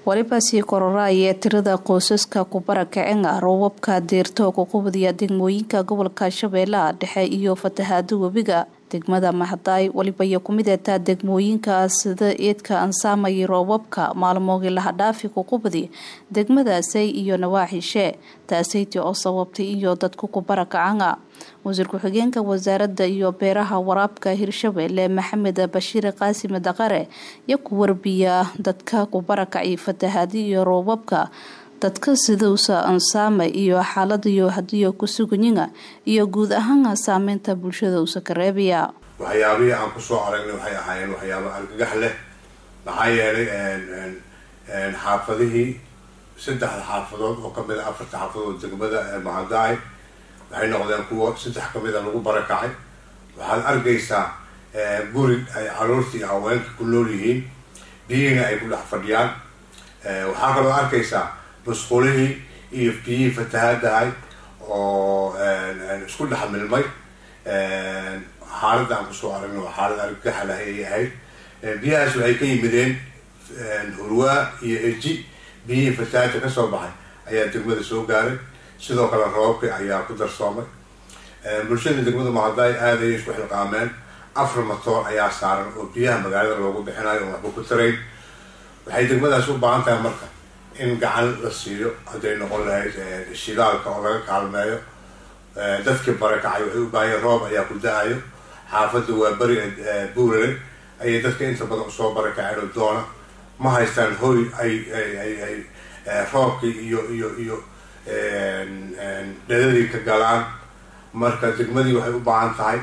waliba sii kororaya tirada qoysaska kubarakacena roobabka deerto kuqubadiya degmooyinka gobolka shabeellaha dhexe iyo fatahaada webiga degmada mahadaay waliba iyo kumid etaa degmooyinka sida eedka ansaamayay roobabka maalmoogii lahadhaafi kuqubadi degmadaasay iyo nawaaxishe taasayti oo sababtay iyo dadku kubarakacana wasiir ku-xigeenka wasaaradda iyo beeraha waraabka hirshabeelle maxamed bashiir qaasim daqare iyo ku warbiya dadka kubarakacay fatahaadi iyo roobabka dadka siduusa ansaama iyo xaaladayo hadiyo ku suganyina iyo guud ahaan saameynta bulshada usa ka reebaya waxyaabihii aan kusoo aragnay waxay ahaayeen waxyaabo argagax leh maxaa yeelay xaafadihii saddexda xaafadood oo kamid a afarta xaafadood degmada mahadaay waxay noqdeen kuwa saddex kamid a lagu barakacay waxaad arkaysaa guri ay caruurta iyo haweenka ku nool yihiin biyihiina ay ku dhex fadhiyaan waxaa kaloo arkaysaa musqulihii iyo biyihii fatahaadahay oo isku dhex milmay xaaladda aan kusoo aragna waa xaalad argagaxa lahay ay ahayd biyahaas waxay ka yimideen hurwaa iyo eji biyihii fatahaada kasoo baxay ayaa degmada soo gaaray sidoo kale roobabka ayaa ku darsoomay bulshada degmada mahadaay aad ayay isku xilqaameen afar matoor ayaa saaran oo biyaha magaalada loogu bixinayo oo waxba ku tarayn waxay degmadaas u baahan tahay marka in gacan la siiyo hadday noqon lahayd shidaalka oo laga kaalmeeyo dadkii barakacay waxay u baahanya roob ayaa ku da-ayo xaafadda waa beri buurale ayay dadka inta badan usoo barakaceen oo doona ma haystaan hoy ay ay ay roobkii iyo iyo iyo dhadadii ka galaan marka degmadii waxay u baahan tahay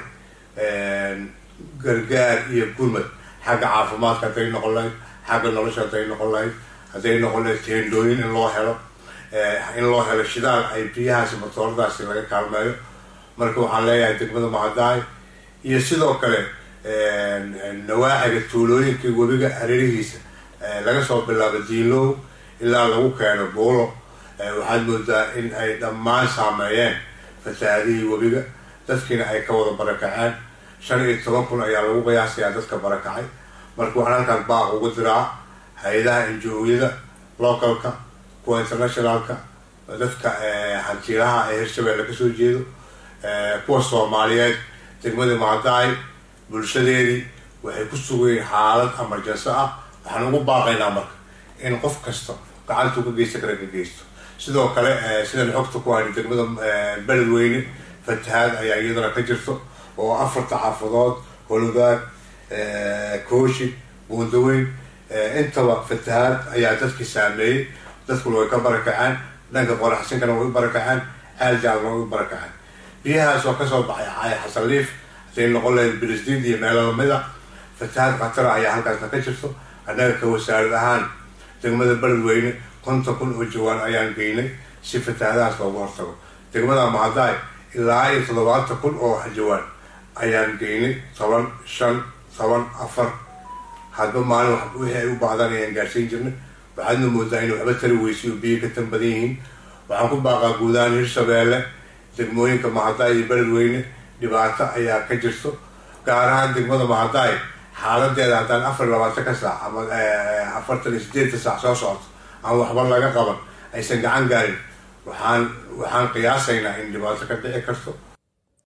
gargaar iyo gurmad xagga caafimaadka hadday noqon lahayd xagga nolosha hadday noqon lahayd hadday noqon lahayd teendooyin in loo helo in loo helo shidaal ay biyahaasi matooradaasi laga kaalmeeyo marka waxaan leeyahay degmada mahadaay iyo sidoo kale nawaaxiga tuulooyinka webiga hareerihiisa laga soo bilaabo diilow ilaa lagu keeno buulo waxaad moodaa in ay dhammaan saameeyeen fatahaadihii webiga dadkiina ay ka wada barakaceen shan iyo toban kun ayaa lagu qiyaasayaa dadka barakacay marka waxaan halkaan baaq ugu diraa hay-adaha injo-yada localka kuwa internationalka dadka hantiilaha ee hirshabeelle kasoo jeedo kuwa soomaaliyeed degmada mahadaay bulshadeedii waxay ku sugayeen xaalad emergency ah waxaan ugu baaqaynaa marka in qof kasta gacantuu ka geysta kara ka geysto sidoo kale sidaan xogta ku hayna degmada beledweyne fatahaad ayaa iyadana ka jirto oo afarta xaafadood hologaad kooshi buundaweyn intaba fatahaad ayaa dadkii saameeyey dadkuna way ka barakaceen dhanka qoraxsinkana way u barakaceen aaljaalna way u barakaceen biyahaas oo kasoo baxay xasanliif hadday noqon lahayd bilisdiid iyo meelo lamida fatahaad khatara ayaa halkaasna ka jirto annaga ka wasaarad ahaan degmada beledweyne konton kun oo jawaan ayaan geynay si fatahaadahaas loogu hortago degmada mahadaay ilaa iyo toddobaatan kun oo jawaan ayaan geynay toban shan toban afar hadba maalin wixii ay u baahdaan ayaan gaarsiin jirnay waxaadna moodaa in waxba tari weysiyo biyo ka tan badan yihiin waxaan ku baaqaa guudahaan hirshabeelle degmooyinka mahadaay iyo beledweyne dhibaato ayaa ka jirto gaar ahaan degmada mahadaay xaaladeeda haddaan afar iyo labaatan ka saac ama afartan iyo sideetan saac soo socoto aan waxba laga qaban aysan gacan gaarin waxaan waxaan qiyaasaynaa in dhibaato ka dhici karto